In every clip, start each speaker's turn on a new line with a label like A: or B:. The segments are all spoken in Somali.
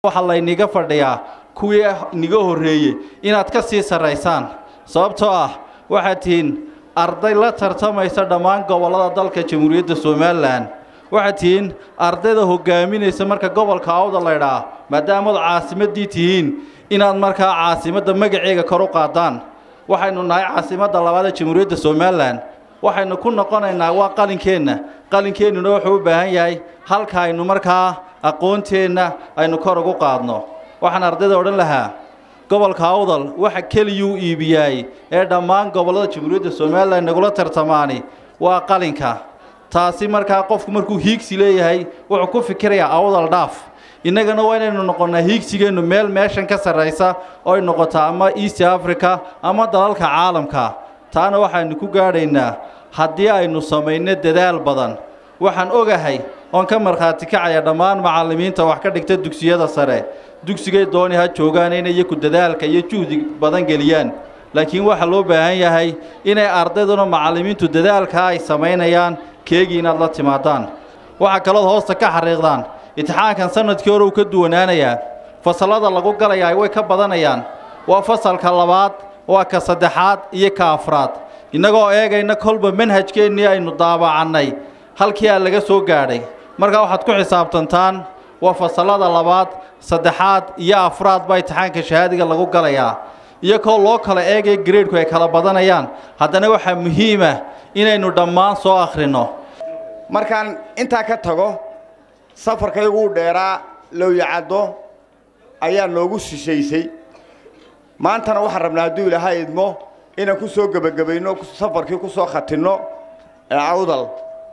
A: waxaa layniga fadhiyaa kuwii niga horreeyey inaad ka sii sarraysaan sababtoo ah waxaad tihiin arday la tartamaysa dhammaan gobollada dalka jamhuuriyadda somalilan waxaad tihiin ardayda hoggaaminaysa marka gobolka awda laydhaa maadaamaad caasimaddii tihiin inaad markaa caasimadda magaceega kor u qaadaan waxaynu nahay caasimadda labaad ee jamhuuriyadda somalilan waxaynu ku noqonaynaa waa qalinkeenna qalinkeennuna wuxuu u baahan yahay halka aynu markaa aqoonteenna aynu kor ugu qaadno waxaan ardayda odhan lahaa gobolka awdal waxa keliyuu iibiyaay ee dhammaan gobollada jamhuuriyadda somalilan nagula tartamaani waa qalinka taasi markaa qofku markuu hiigsi leeyahay wuxuu ku fikirayaa awdal dhaaf innagana waa inaynu noqonnaa hiigsigeennu meel meeshan ka sarraysa oo ay noqotaa ama east africa ama dalalka caalamka taana waxaynu ku gaadhaynaa haddii aynu samayno dadaal badan waxaan ogahay oon ka markhaati kacaya dhammaan macallimiinta wax ka dhigta dugsiyada sare dugsigay dooni ha joogaan inay iyaku dadaalka iyo juhdi badan geliyaan laakiin waxaa loo baahan yahay inay ardayduna macallimiintu dadaalkaa ay samaynayaan keegii inaad la timaadaan waxaa kalood hoosta ka xariiqdaan imtixaankan sanadkii hore uu ka duwanaanayaa fasallada lagu galayaa way ka badanayaan waa fasalka labaad waa ka saddexaad iyo ka afraad innagoo eegayna kolba manhajkeennii aynu daabacannay halkii aa laga soo gaadhay markaa waxaad ku xisaabtantaan waa fasallada labaad saddexaad iyo afraad baa imtixaanka shahaadiga lagu galayaa iyakoo loo kala eegaya gareedhku ay kala badanayaan haddana waxaa muhiimah inaynu dhammaan soo akhrinno
B: markaan intaa ka tago safarkaygu u dheeraa lowyacaddo ayaa noogu shishaysay maantana waxaan rabnaa hadduu ilaahay idmo inaan ku soo gebagabayno safarkii ku soo khatinno awdal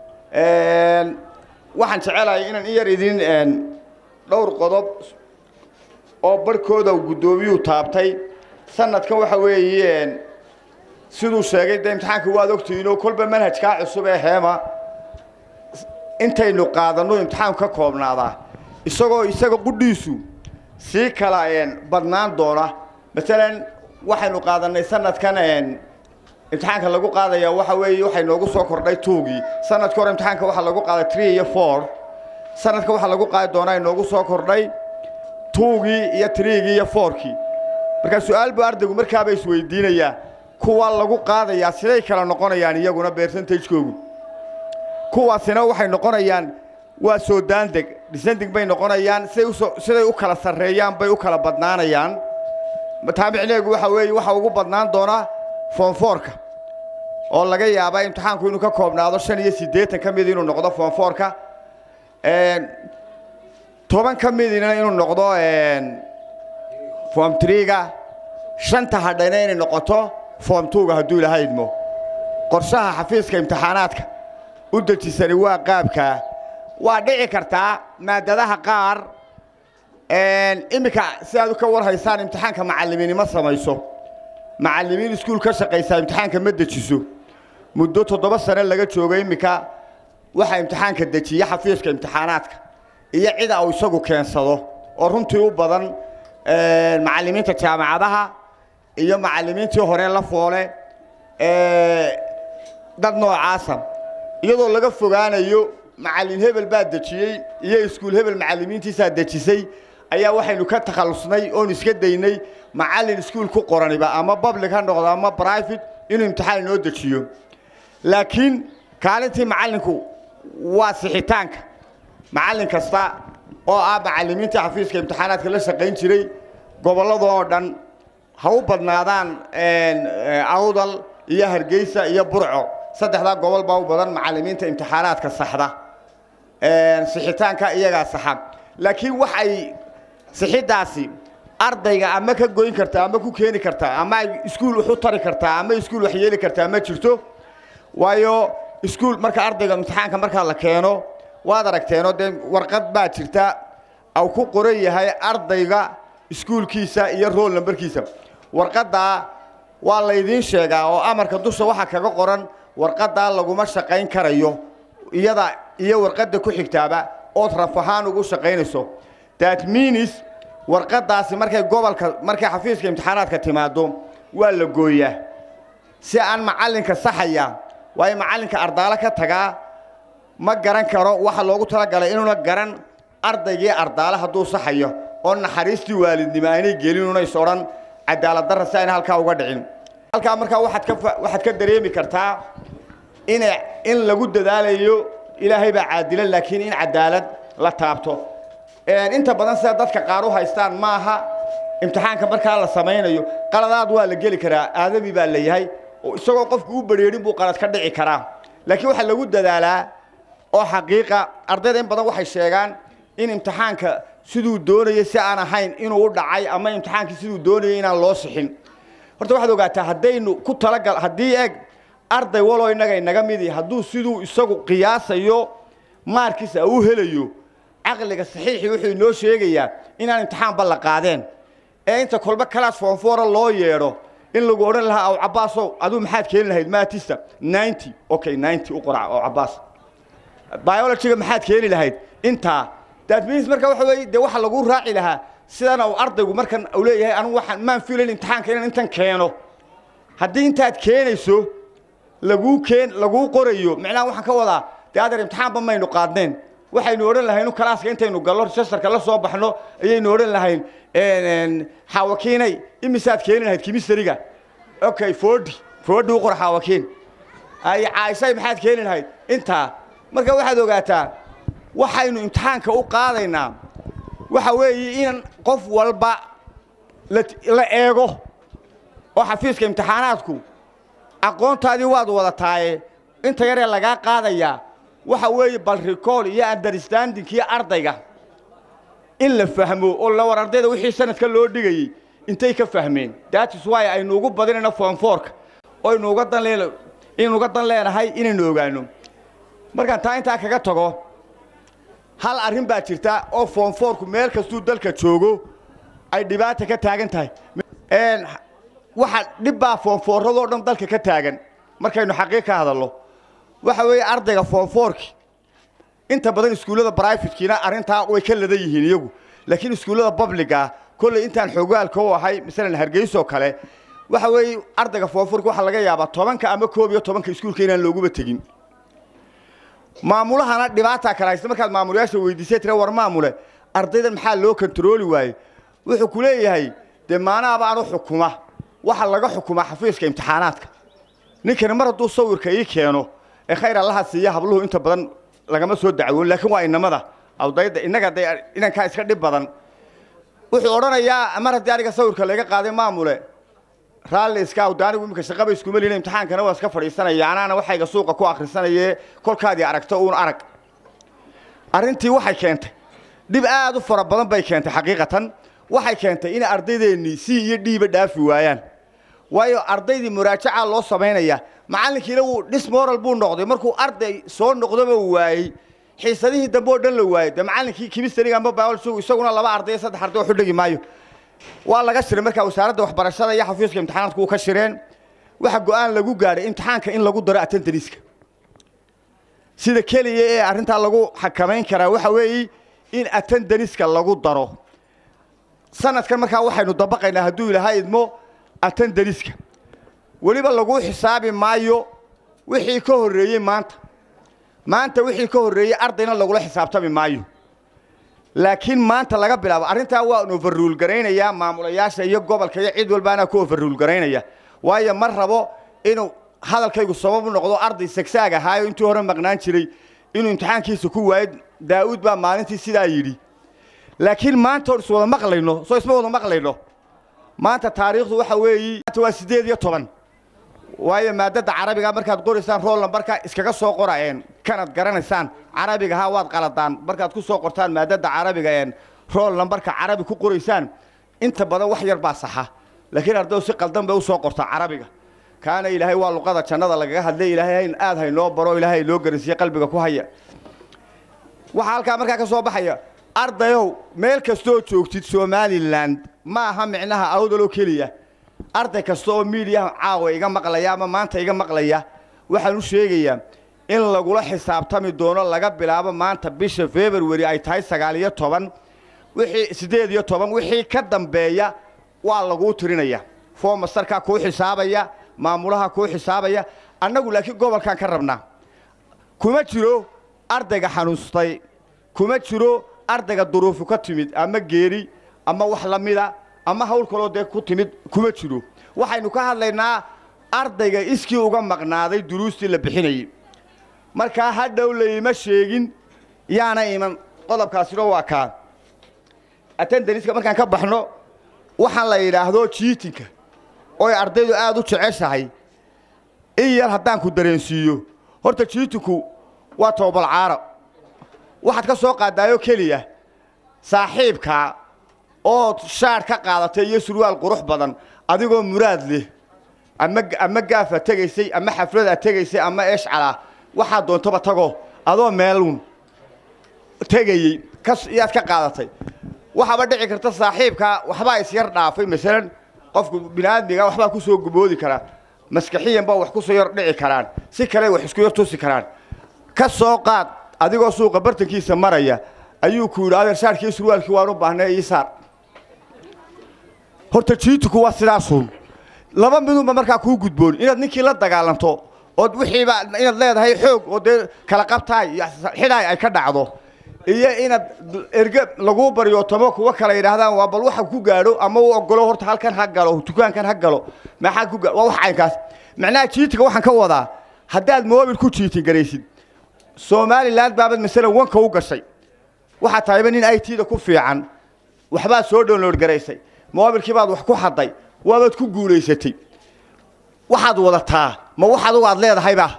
B: waxaan jecelahay inaan in yar idin dhowr qodob oo barhkooda guddoomiyuu taabtay sanadkan waxa weeye siduu sheegay dee imtixaanka waad ogtihiinoo kolba manhajkaa cusub ee heema intaynu qaadanno imtixaanku ka koobnaadaa isagoo isaga qudhiisu sii kala badnaan doona maalan waxaynu qaadannay sanadkan imtixaanka lagu qaadaya waxa weeye waxay noogu soo kordhay tuugii sanadka hore imtixaanka waxaa lagu qaaday tree iyo four sanadka waxaa lagu qaadi doonaa inoogu soo kordhay tuugii iyo triigii iyo fourkii markaa su-aal buu ardaygu markaaba isweydiinayaa kuwa lagu qaadayaa siday kala noqonayaan iyaguna beersantajkoogu kuwaasina waxay noqonayaan waa soo daandeg dhisandeg bay noqonayaan siday usoo siday u kala sarreeyaan bay u kala badnaanayaan taamicneegu waxa weeye waxa ugu badnaan doonaa foonfoorka oo laga yaabaa imtixaanku inuu ka koobnaado shan iyo siddeetan ka mid inuu noqdo foonfoorka toban ka midina inuu noqdo foom triga shanta hadhayna inay noqoto foom tuuga hadduu ilaha idmo qorshaha xafiiska imtixaanaadka u dejisani waa qaabkaa waa dhici kartaa maadadaha qaar iminka si aad ka war haysaan imtixaanka macallimiinimo samayso macallimiin iskuul ka shaqaysaa imtixaanka ma dejiso muddo toddoba sane laga joogo iminka waxaa imtixaanka dejiya xafiiska imtixaanaadka iyo cida uu isagu keensado oo runtii u badan macallimiinta jaamacadaha iyo macallimiintii hore la foole dad noocaasa iyadoo laga fogaanayo macallin hebel baa dejiyey iyo iskuul hebel macallimiintiisaa dejisay ayaa waxaynu ka takhallusnay oon iska daynay macallin iskuul ku qoraniba ama public ha noqdo ama private inuu imtixaan inoo dejiyo laakiin kaalintii macallinku waa sixitaanka macallin kasta oo ah macallimiintii xafiiska imtixaanaadka la shaqayn jiray gobollada oo dhan ha u badnaadaan awdal iyo hargeysa iyo burco saddexdaa gobol baa u badan macallimiinta imtixaanaadka saxda sixitaanka iyagaa saxa laakiin waxay sixiddaasi ardayga ama ka goyn kartaa ama ku keeni kartaa ama ay iskuul wax u tari kartaa ama iskuul wax yeeli kartaa ma jirto waayo iskuul marka ardayga imtixaanka markaa la keeno waad aragteenoo dee warqad baa jirta au ku qoran yahay ardayga iskuulkiisa iyo rool nambarkiisa warqaddaa waa laydiin sheegaa oo amarka dusha waxaa kaga qoran warqaddaa laguma shaqayn karayo iyada iyo warqadda ku xigtaaba ood raf ahaan ugu shaqaynayso that means warqaddaasi markay gobolka markay xafiiska imtixaanaadka timaado waa la gooyaa si aan macallinka saxaya waayo macallinka ardaalo ka tagaa ma garan karo waxa loogu talagalay inuuna garan ardaygii ardaale hadduu saxayo oo naxariistii waalidnimo aynay gelin una is odhan cadaalad darra si ayna halkaa uga dhicin halkaa markaa waxaad ka waxaad ka dareemi kartaa in in lagu dadaalayo ilaahay baa caadila laakiin in cadaalad la taabto inta badan sida dadka qaar u haystaan maaha imtixaanka markaa la samaynayo qaladaad waa la geli karaa aadami baa la yahay oo isagoo qofku u badrheerin buu qalad ka dhici karaa laakiin waxaa lagu dadaalaa oo xaqiiqa ardayda in badan waxay sheegaan in imtixaanka siduu doonayay si aan ahayn inuu u dhacay ama imtixaankii siduu doonayay inaan loo sixin horta waxaad ogaataa haddaynu ku talagal haddii eeg arday waloo innaga inaga midi hadduu siduu isagu qiyaasayo maarkiisa u helayo caqliga saxiixii wuxuu inoo sheegayaa inaan imtixaanba la qaadeen ee inta kolba kalaas foonfoora loo yeedho in lagu odhan lahaa aw cabbaasow aduu maxaad keeni lahayd maatista ninety okay ninety u qorac oo cabbaas biologyga maxaad keeni lahayd intaa that means marka waxa weeye dee waxa lagu raaci lahaa sidana uu ardaygu markan uu leeyahay anigu waxaan maan filayn imtixaanka inaan intan keeno haddii intaad keenayso laguu keen laguu qorayo micnaha waxaan ka wadaa dee adeer imtixaanba maynu qaadneen waxaynu odhan lahayn kalaaska intaynu gallo registerka la soo baxno ayaynu odhan lahayn xaawakiinay imisaad keeni lahayd kimistariga okay forty forty u qor xaawakiin ay caaisay maxaad keeni lahayd intaa marka waxaad ogaataa waxaynu imtixaanka u qaadaynaa waxa weeye in qof walba la eego oo xafiiska imtixaanaadku aqoontaadii waad wadataaye inta yaree lagaa qaadayaa waxa weeye bal recall iyo understandingkii ardayga in la fahmo oo la war ardayda wixii sanadka loo dhigayey intay ka fahmeen that is why aynu ugu badinayno form fourka oo aynu uga dan leen inaynu uga dan leenahay inaynu ogaano markaan taa intaa kaga tago hal arrin baa jirta oo form fourku meel kastuu dalka joogo ay dhibaata ka taagan tahay waxa dhib baa form fourradoo dhan dalka ka taagan markaynu xaqiiq ka hadalno waxa weeye ardayga form fourki inta badan iskuullada brivatekiina arrintaa way ka ladan yihiin iyagu laakiin iskuullada publica kolley intaan xoogaalka u ahay masalan hargeysoo kale waxa weeye ardayga form fourki waxaa laga yaabaa tobanka ama koob iyo tobanka iskuulka inaan looguba tegin maamulahana dhibaataa kala haysta markaad maamulayaasha weydiisay tira war maamule ardaydan maxaa loo kontarooli waaye wuxuu ku leeyahay dee maanaaba anu xukuma waxa laga xukumaa xafiiska imtixaanaadka ninkani mar hadduu sawirka ii keeno ee khayr allaha siiya habluhu inta badan lagama soo dacwoon laakiin waa inamada ardayda innaga de inankaa iska dhib badan wuxuu odhanayaa mar haddii aniga sawirka laga qaaday maamule raalli iska awda anigu iminka shaqaba iskuma lina imtixaankana waa iska fadhiisanaya anaana waxayga suuqa ku akhrisanaye kolkaadii aragto uun arag arrintii waxay keentay dhib aad u fara badan bay keentay xaqiiqatan waxay keentay in ardaydeenii si iyo dhiiba dhaafi waayaan waayo ardaydii muraajacaa loo samaynaya macallinkiina wuu dhis moral buu noqday markuu arday soo noqdaba waayey xiisadihii dambe oo dhan la waayey dee macallinkii kimistariga amba biology isaguna laba arday iyo saddex arday wax u dhigi maayo waa laga shiray markaa wasaaradda waxbarashada iyo xafiiska imtixaanaadku uu ka shireen waxa go'aan lagu gaadhay imtixaanka in lagu daro attendaniska sida keliya ee arrintaa lagu xakamayn karaa waxa weeye in attendaniska lagu daro sanadkan markaa waxaynu dabaqaynaa hadduu ilaha idmo attendaniska weliba lagu xisaabi maayo wixii ka horreeyey maanta maanta wixii ka horreeyey ardayna lagula xisaabtami maayo laakiin maanta laga bilaabo arrintaa waan overruul garaynayaa maamulayaasha iyo gobolka iyo cid walbaana ku overruul garaynaya waayo ma rabo inuu hadalkaygu sabab u noqdo arday sagsaag ahaayo intii hore maqnaan jiray inuu imtixaankiisa ku waayo daa'uud baa maalintii sidaa yidhi laakiin maanta oon iswada maqlayno soo isma wada maqlayno maanta taariikhdu waxa weeyi maanta waa siddeed iyo toban waayo maadada carabiga markaad qoraysaan rool nambarka iskaga soo qorayeen kanad garanaysaan carabiga ha waad qaladaan markaad ku soo qortaan maadada carabiga een rool nambarka carabi ku qoraysaan inta badan wax yar baa saxa laakiin ardaydu si qaldan bay u soo qortaa carabiga kaana ilaahay waa luqada jannada lagaga hadlay ilaahay aad haynoo baro ilaahay loo garansiiye qalbiga ku haya waxaa halkaa markaa ka soo baxaya ardayow meel kastoo joogtid somalilan ma aha micnaha awdaloo keliya arday kasta oo miidiyaha caawa iga maqlaya ama maanta iga maqlaya waxaan u sheegayaa in lagula xisaabtami doono laga bilaabo maanta bisha february ay tahay sagaal iyo toban wixii siddeed iyo toban wixii ka dambeeya waa laguu tirinaya foomastarkaa kuu xisaabaya maamulaha kuu xisaabaya annagu laakiin gobolkaan ka rabnaa kuma jiro ardayga xanuustay kuma jiro ardayga duruufu ka timid ama geeri ama wax la mida ama hawl kaloo dee ku timid kuma jiro waxaynu ka hadlaynaa ardayga iskii uga maqnaaday duruustii la bixinayey markaa hadhow layma sheegin yaana iman qodobkaasina waa kaa attendaniska markaan ka baxno waxaan la yidhaahdo jiitinka ooy ardaydu aad u jeceshahay in yar haddaan ku dareensiiyo horta jiitinku waa toobalcaaro waxaad ka soo qaadaayo keliya saaxiibkaa ood shaadh ka qaadatay iyo surwaal qurux badan adigoo muraad leh ama ama gaafa tegaysay ama xaflada tegaysay ama eshcala waxaa doontaba tago adoo meeluun tegayey kas iyaad ka qaadatay waxaaba dhici karta saaxiibkaa waxbaa isyar dhaafay masalan qofku biniaadmiga waxbaa ku soo guboodi karaa maskaxiyan baa wax ku soo yar dhici karaan si kale wax isku yar tusi karaan ka soo qaad adigoo suuqa bartankiisa maraya ayuu ku yidhi adeer shaarkii surwaalkii waan u baahnay ii saar horta jiituku waa sidaasuun laba midunba markaa kuu gudboon inaad ninkii la dagaalanto ood wixiiba inaad leedahay xoog oo dee kala qabtaay iyo xidhaay ay ka dhacdo iyo inaad erge laguu baryootomo kuwa kale yidhaahdaan waa bal waxa ku gaadho ama u ogolo horta halkan ha galo dukaankan ha galo maxaa ku waa wax caynkaas macnaha jiitiga waxaan ka wadaa haddaad moobil ku jiitin garaysid somalilan baabad masalan wanka u gashay waxaa tahayba nin i t-da ku fiican waxbaad soo download garaysay moobilkii baad wax ku hadday waabaad ku guulaysatay waxaad wadataa ma wax adugu aad leedahayba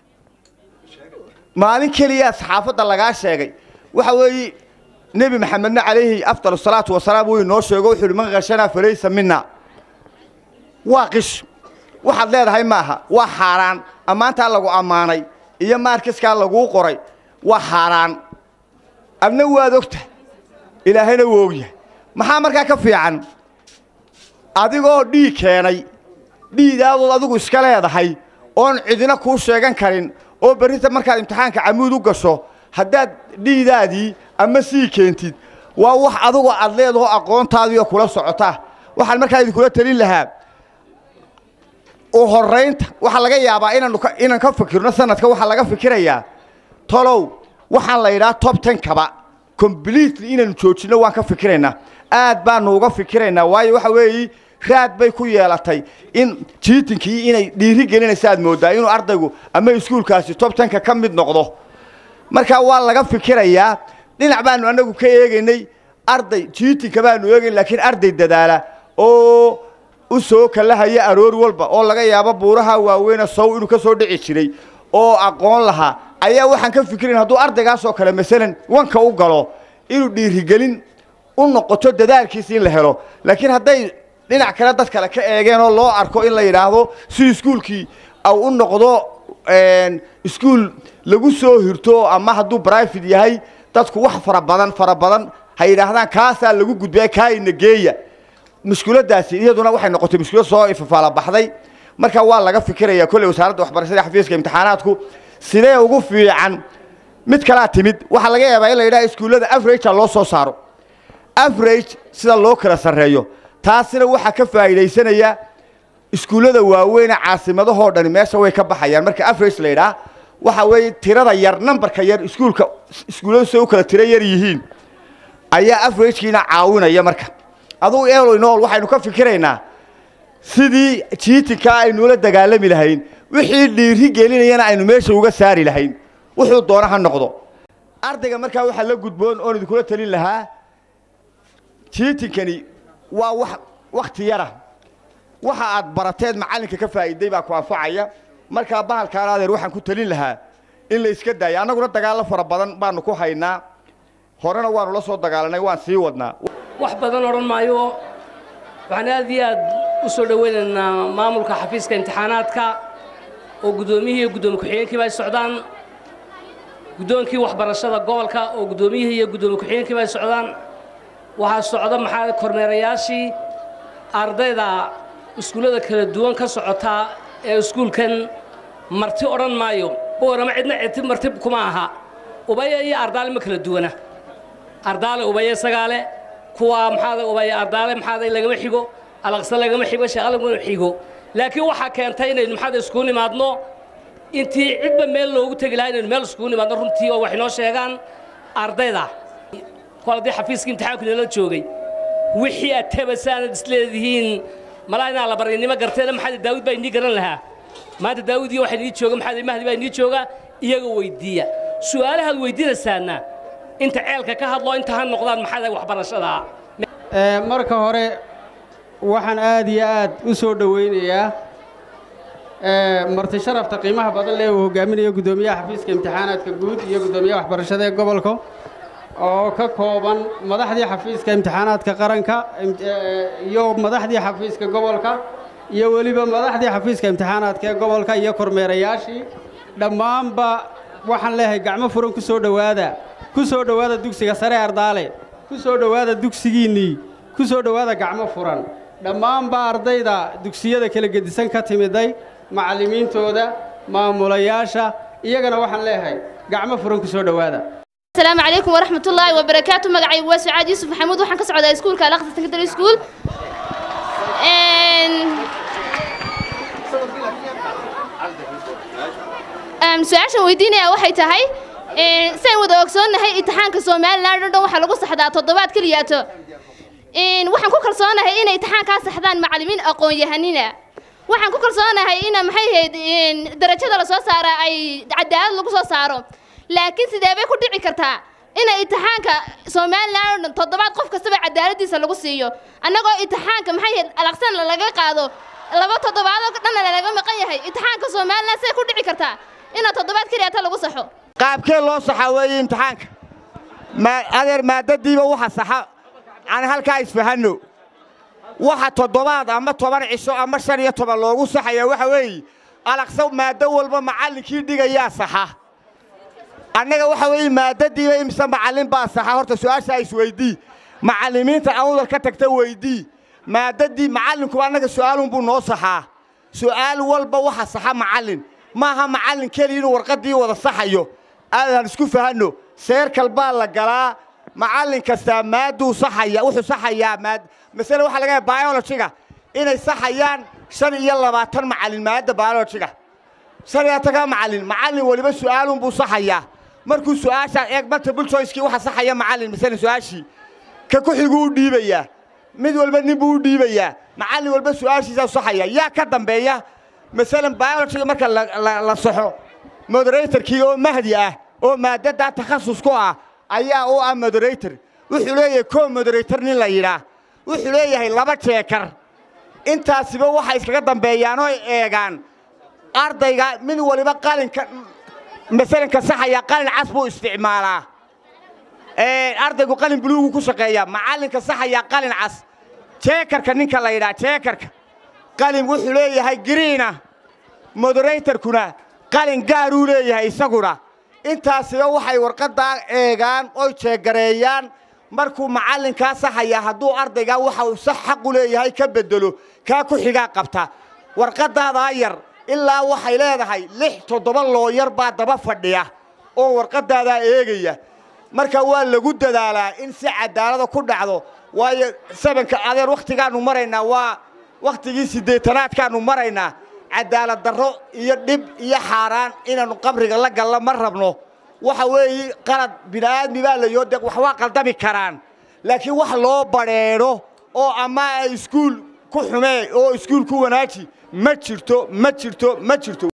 B: maalin keliyaa saxaafadda lagaa sheegay waxa weeye nebi maxamedna calayhi afdal asalaatu wasalaam wuu inoo sheego wuxuu uhi man khashanaa falaysa mina waa qish waxaad leedahay maaha waa xaaraan ammaantaa lagu ammaanay iyo maarkiskaa laguu qoray waa xaaraan adna waad ogta ilaahayna wuu ogyahay maxaa markaa ka fiican adigoo dhiig keenay dhiidaadood adigu iska leedahay oon cidina kuu sheegan karin oo berrinta markaad imtixaanka camuud u gasho haddaad dhiidaadii ama sii keentid waa wax adugu aad leedaho aqoontaadiioo kula socota waxaan markaa idinkula telin lahaa u horraynta waxaa laga yaabaa inaanu inaan ka fikirno sanadka waxaa laga fikirayaa tolow waxaan la yidhaha tob tenkaba completely inaanu joojinno waan ka fikiraynaa aad baanu uga fikiraynaa waayo waxa weeye raad bay ku yeelatay in jiitinkii inay dhiiri gelinaysa aad mooddaa inuu ardaygu ama iskuulkaasi tob tenka ka mid noqdo markaa waa laga fikirayaa dhinac baanu annagu ka eegaynay arday jiitinka baanu eegayn laakiin arday dadaala oo u soo kalahaya aroor walba oo laga yaabo buuraha waaweyne sow inuu ka soo dhici jiray oo aqoon lahaa ayaa waxaan ka fikirayn hadduu ardaygaasoo kale masalan wanka u galo inuu dhiirigelin u noqoto dadaalkiisa in la helo laakiin hadday dhinac kale dad kale ka eegeen oo loo arko in la yidhaahdo si iskuulkii au u noqdo iskuul lagu soo hirto ama hadduu brifate yahay dadku wax fara badan fara badan ha yidhaahdaan kaasaa lagu gudbaya kaayna geeya mushkuladaasi iyaduna waxay noqotay mushkulad soo ifafaala baxday marka waa laga fikirayaa kolley wasaaradda waxbarashada xafiiska imtixaanaadku sidee ugu fiican mid kalaa timid waxaa laga yaabaa in la yidhaha iskuullada averagea loo soo saaro average sida loo kala sarreeyo taasina waxaa ka faa'iidaysanaya iskuullada waaweyne caasimadahoo dhani meesha way ka baxayaan marka average la yidhaah waxa weeye tirada yar nambarka yar iskuulka iskuulladu say u kala tiro yar yihiin ayaa averagkiina caawinaya marka adugu eloinool waxaynu ka fikiraynaa sidii jiitinka aynula dagaalami lahayn wixii dhiiri gelinayana aynu meesha uga saari lahayn wuxuu doona ha noqdo ardayga markaa waxaa la gudboon oon idinkula talin lahaa jiitinkani waa wax wakhti yara waxa aad barateed macallinka ka faa'iiday baa ku anfacaya markaa bahalkaan adeer waxaan ku talin lahaa in la iska daayo annaguna dagaallo fara badan baanu ku haynaa horena waanu la soo dagaalanay waan sii wadnaa
C: wax badan odhan maayo waxaan aad iyo aad u soo dhowaynaynaa maamulka xafiiska imtixaanaadka oo guddoomiyihii iyo guddoomiye ku-xigeenkiiba ay socdaan guddoonkii waxbarashada gobolka oo guddoomiyihii iyo guddoomiye ku-xigeenkiiba ay socdaan waxaa socda maxaa kormeerayaashii ardayda iskuullada kala duwan ka socota ee iskuulkan marti odhan maayo boorama cidna citi marti kuma aha ubaya iyo ardaale ma kala duwana ardaale ubaya isagaale kuwa maxaada ubaya ardaale maxaada lagama xigo alaqsa lagama xigo sheekh lagama xigo laakiin waxaa keentay inaynu maxaada iskugu nimaadno intii cidba meel loogu tegi lahaa inaynu meel iskugu nimaadno runtii oo wax inoo sheegaan ardayda kol haddii xafiiskii imtixaanku inala joogay wixii aad tabasaanad isleedihiin malaa inaa la baryannimo garteena maxamed daawud baa inii garan lahaa maanta daawud iyo waxaa inii jooga maxamed mahdi baa inii jooga iyaga weyddiiya su'aalahaad weyddiinaysaana inta ceelka ka hadlo inta ha noqdaan maxaa waxbarashadaa
D: marka hore waxaan aad iyo aad u soo dhowaynayaa marti sharafta qiimaha badan leh uu hogaaminayo guddoomiyaha xafiiska imtixaanaadka guud iyo guddoomiyaha waxbarashada ee gobolka oo ka kooban madaxdii xafiiska imtixaanaadka qaranka iyo madaxdii xafiiska gobolka iyo weliba madaxdii xafiiska imtixaanaadka ee gobolka iyo kormeerayaashii dhammaanba waxaan leeyahay gacmo furan ku soo dhowaada ku soo dhowaada dugsiga sare ardaale ku soo dhowaada dugsigiinnii ku soo dhowaada gacmo furan dhammaanba ardayda dugsiyada kala gedisan ka timiday macallimiintooda maamulayaasha iyagana waxaan leeyahay gacmo furan ku soo dhowaada
E: السلام عليكم ورحمة الله وبركاته مقعي وسعاد يوسف محمود وحن كسعود سكول كالاقص سكندري سكول أم سؤال ويدينا waxay tahay een saan wada ogsoonahay imtixaanka Soomaaliland oo dhan waxa lagu saxdaa toddobaad kaliyato een waxaan ku kalsoonahay inay imtixaanka saxdaan macallimiin aqoon yahanina waxaan ku kalsoonahay in maxay ahayd een darajada la soo saaro ay cadaalad lagu soo saaro laakiin sidee bay ku dhici kartaa in imtixaanka Soomaaliland oo toddobaad qof kastaba cadaaladiisa lagu siiyo annagoo imtixaanka maxay ahayd alaqsan laga qaado laba toddobaad oo dhan laga maqan yahay imtixaanka Soomaaliland say ku dhici kartaa in toddobaad kaliya ta lagu saxo
B: qaabkee loo saxaa weeye imtixaanka ma adeer maadadiiba waxa saxa aan halkaa isfahanno waxa toddobaad ama toban cisho ama shan iyo toban loogu saxaya waxa weeye alaqsa maaddo walba macallinkii dhigayaa saxa annaga waxa weeye maadadiiba imise macallin baa saxa horta su-aashaa isweydii macallimiinta awdal ka tagta weydii maadadii macallinku annaga su'aalunbuu noo saxaa su'aal walba waxa saxa macallin maaha macallin keliya inuu warqaddii wada saxayo aadaan isku fahanno seerkal baa la galaa macallin kastaa maadduu saxaya wuxuu saxayaa maad masale waxaa laga yahay biologiga inay saxayaan shan iyo labaatan macallin maadda biologiga shan iyo labaatan macallin macallin weliba su'aalunbuu saxayaa markuu su'aashaa eeg multiple choicekii waxa saxaya macallin masale su'aashii ka ku xiguu u dhiibayaa mid walba nin buu u dhiibayaa macallin walba su'aashiisaa saxaya yaa ka dambeeya masalan biologiga marka la saxo moderatorkii oo mahdi ah oo maaddadaa takhasus ku ah ayaa u ah moderator wuxuu leeyahay koo moderator nin la yidhaah wuxuu leeyahay laba jeekar intaasiba waxay iskaga dambeeyaan oo eegaan ardayga mid waliba qalinka masalanka saxaya qalin cas buu isticmaalaa ardaygu qalin buluugu ku shaqeeyaa macallinka saxayaa qalin cas jeekarka ninka la yidhaha jeekarka qalin wuxuu leeyahay giriina moderatorkuna qalin gaaruu leeyahay isaguna intaasiba waxay warqaddaa eegaan oy jeegareeyaan markuu macallinkaa saxaya hadduu ardaygaa waxa uu sax xaqu leeyahay ka beddelo kaa ku xigaa qabta warqaddaadaa yar ilaa waxay leedahay lix toddoba looyar baa daba fadhiya oo warqaddaadaa eegaya marka waa lagu dadaalaa in si cadaalada ku dhacdo waayo sabanka adeer wakhtigaannu maraynaa waa wakhtigii siddeetanaadkaannu maraynaa cadaalad darro iyo dhib iyo xaaraan inaannu qabriga la gallo ma rabno waxa weeye qalad bini'aadmi baa layoo de wax waa qaldami karaan laakiin wax loo badheedho oo ama iskuul ku xumee oo iskuul ku wanaaji ma jirto ma jirto ma jirto